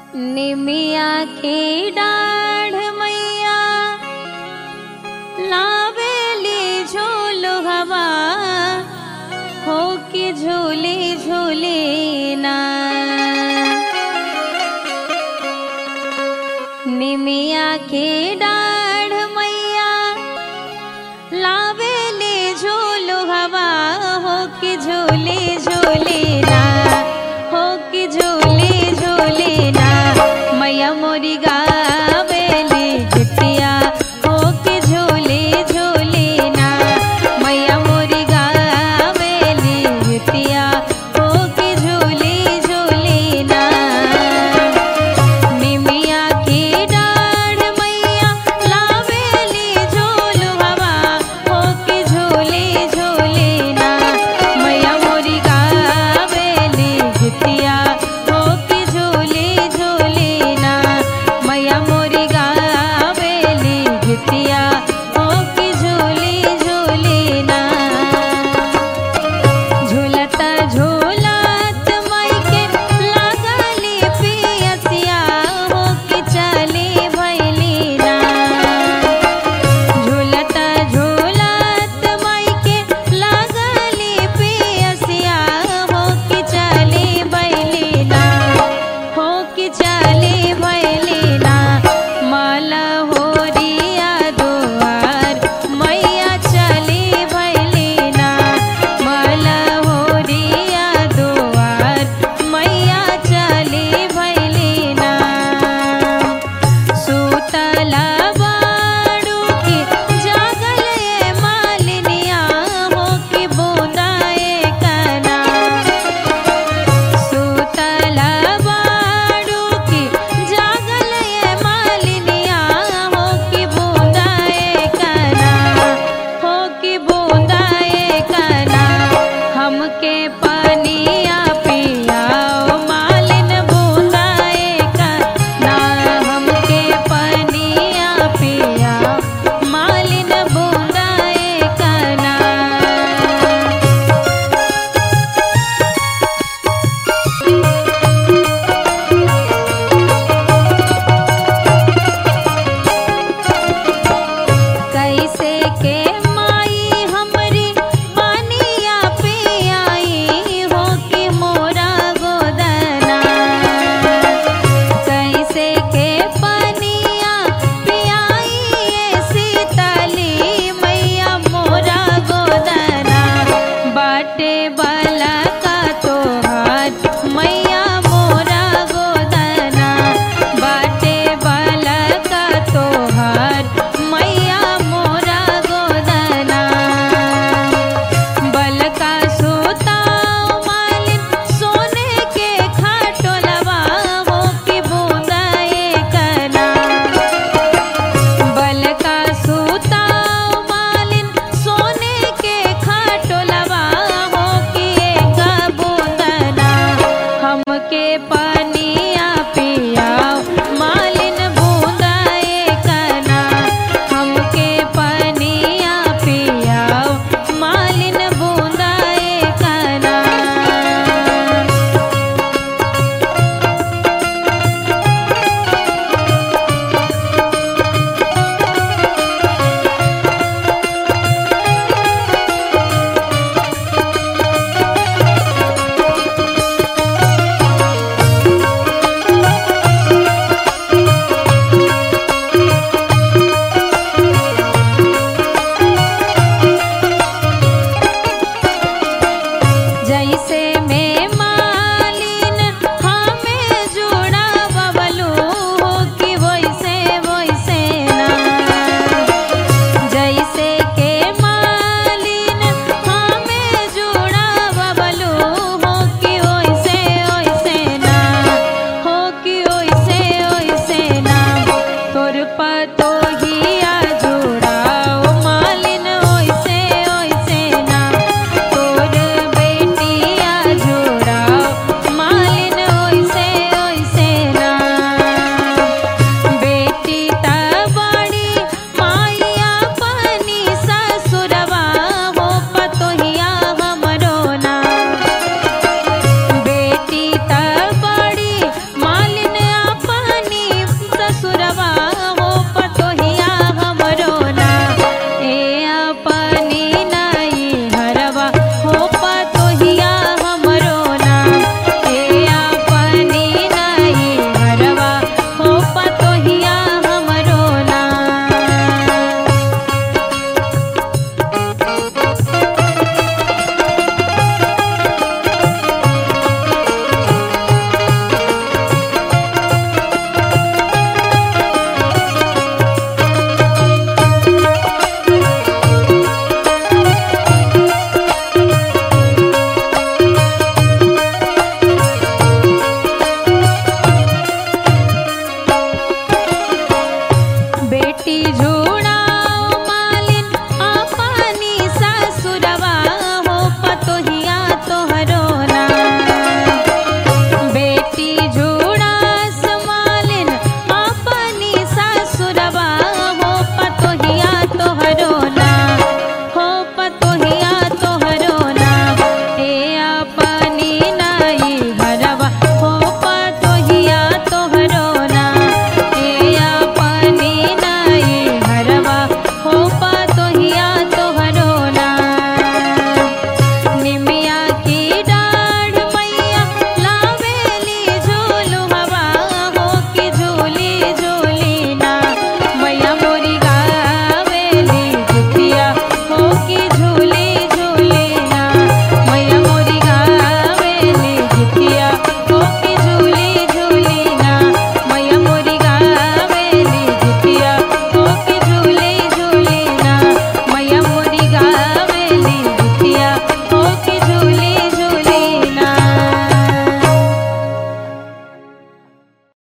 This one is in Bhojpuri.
निमिया के डाढ़ मैया लावेली झूलो हवा हो के झूले झूले ना निमिया के डाढ़ मैया लावेली झूलो हवा हो के झूले झूले ना हो के झूले झूले ना मैया मोरी गावेली गिट्टिया हो के झूले झूले ना मैया मोरी गावेली गिट्टिया हो के झूले झूले ना निमिया की डाढ़ मैया लावेली झूल हवा हो के झूले झूले ना मैया मोरी गावेली गिट्टिया हो के झूले झूले ना मैया मोरी गावेली गिट्टिया हो के झूले झूले ना झूलता झूलत मायके लागली पियसिया हो के चली भैली ना झूलता झूलत मायके लागली पियसिया हो के चली भैली ना हो के चली भैली ना माला होरिया दुआर मैया चली भैली ना माला होरिया दुआर मैया चली भैली ना सुतला बाड़ू की जागल ये मालिनिया हो की बूंदाए कना सुतला बाड़ू की जागल ये मालिनिया हो की बूंदाए कना हो की बूंदाए कना हमके पनिया पियाओ मालिन बूंदाए कना हमके पनिया पियाओ मालिन बूंदाए कना कैसे के माई हमरी पानिया पियाई हो कि मोरा गोदना कैसे के पानिया पियाई ये सीतली मैया मोरा गोदना बाटे बला